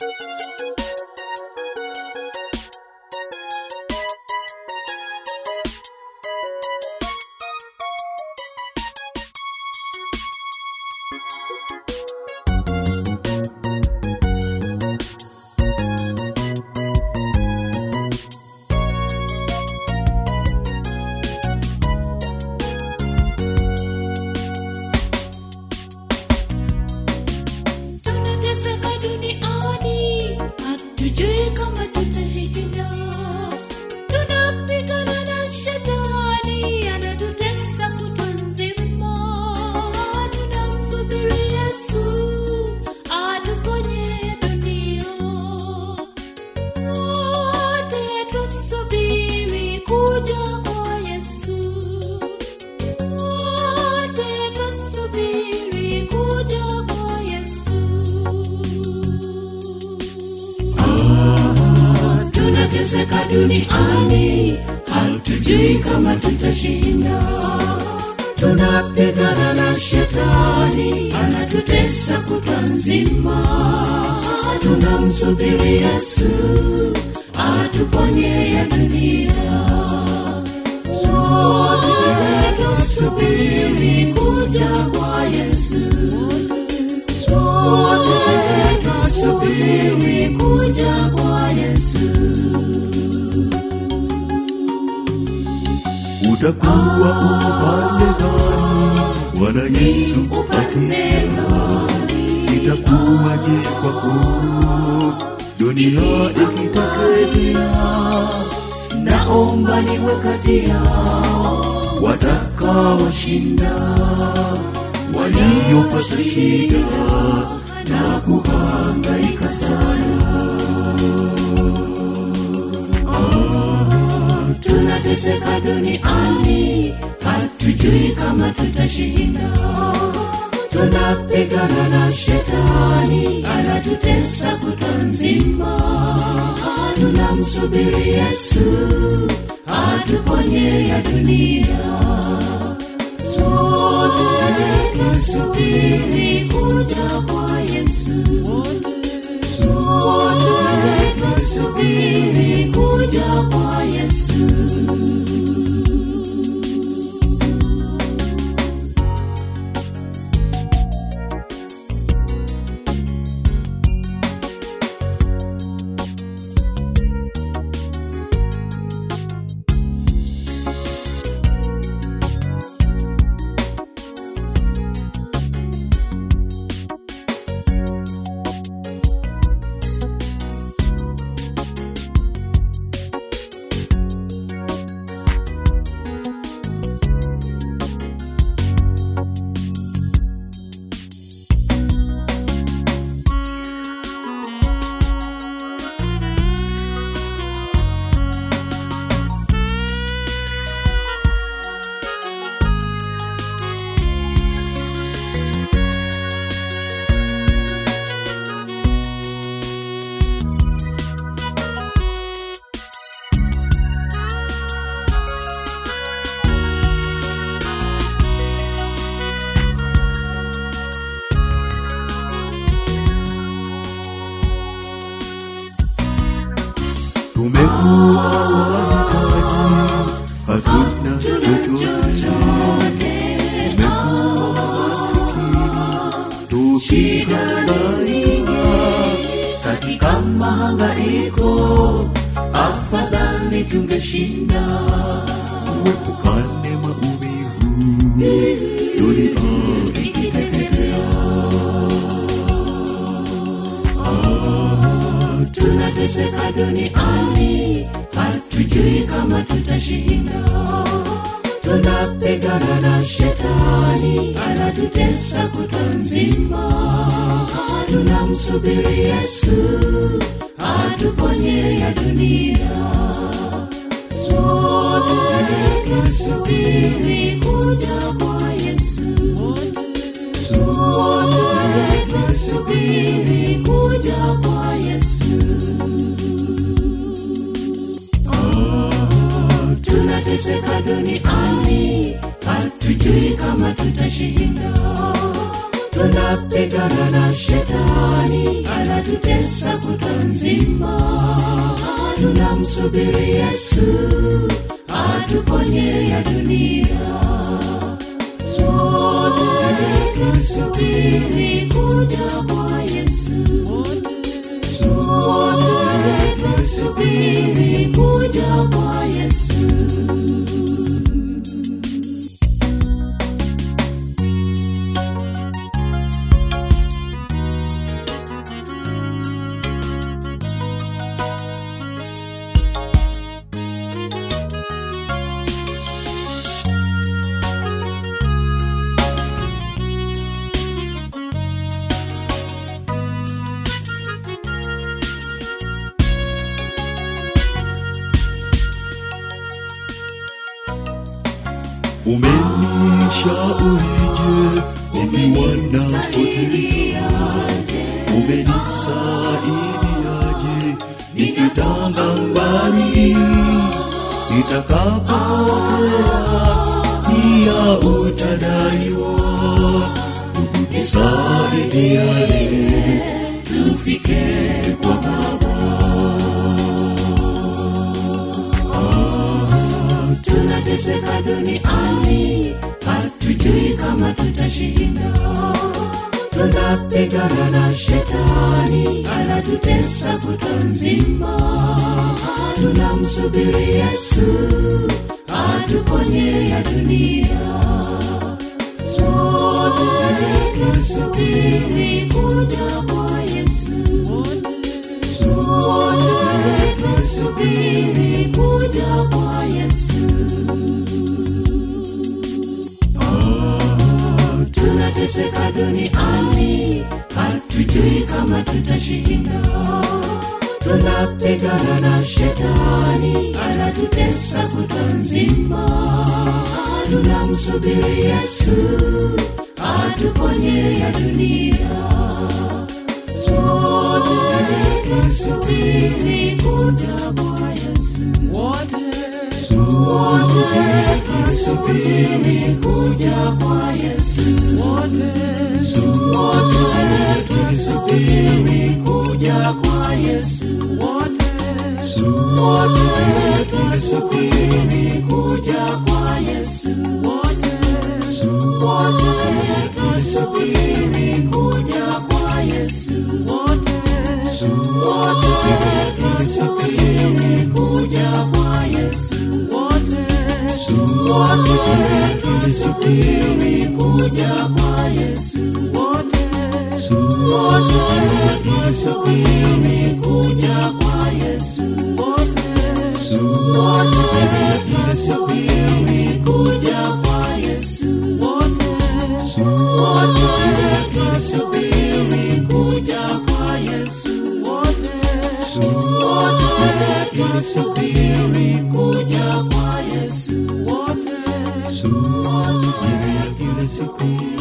tunateseka duniani hatujui kama tutashinda tunapigana na shetani anatutesa kutwa nzima tunamsubiri yesu atuponye dunia wote tusubiri kuja kwa yesu wote tusubiri kuja kwa yesu tunateseka duniani hatujui kama tutashinda tunapigana na shetani anatutesa kutwa nzima tunamsubiri yesu atuponye ya dunia sote tusubiri kuja kwa yesu sote tusubiri kuja kwa yesu utakuwa upande gani bwana yesu upande gani itakuwaje kwako dunia ikiteketea naomba niwe kati yao watakaoshinda waliopata shida na kuhangaika sana tunateseka duniani hatujui kama tutashinda tunapigana na shetani anatutesa kutwa nzima tunamsubiri yesu atuponye ya dunia sote tusubiri kuja kwa yesu sote tusubiri kuja kwa yesu tumekuwa wahitaji hatuna chochote tumekuwa masikini tukihangaika katika mahangaiko afadhali tungeshinda uepukane maumivu dunia ikiteketea tunateseka duniani hatujui kama tutashinda tunapigana na shetani anatutesa kutwa nzima tunamsubiri yesu atuponye ya dunia sote tusubiri kuja kwa yesu sote tusubiri kuja kwa yesu tunateseka duniani hatujui kama tutashinda tunapigana na shetani anatutesa kutwa nzima tunamsubiri yesu atuponye ya dunia sote tusubiri kuja kwa yesu sote tusubiri kuja kwa yesu umenishaurije mimi wanapotelea umenisaidiaje nikitanga mbali nitakapotea pia utadaiwa nisaidiane tufike kwa baba tunateseka duniani hatujui kama tutashinda tunapigana na shetani anatutesa kutwa nzima tunamsubiri yesu atuponye ya dunia sote tusubiri kuja kwa yesu sote tusubiri kuja kwa yesu tunateseka duniani hatujui kama tutashinda tunapigana na shetani anatutesa kutwa nzima tunamsubiri yesu atuponye ya dunia sote tusubiri kuja kwa yesu sote tusubiri kuja kwa yesu sote tusubiri kuja kwa yesu sote tusubiri kuja kwa yesu sote tusubiri kuja kwa yesu sote tusubiri kuja kwa yesu wote tusubiri kuja kwa yesu wote tusubiri kuja kwa yesu wote tusubiri kuja kwa yesu wote tusubiri kuja kwa yesu wote tusubiri kuja kwa yesu Soon, yeah, you listen,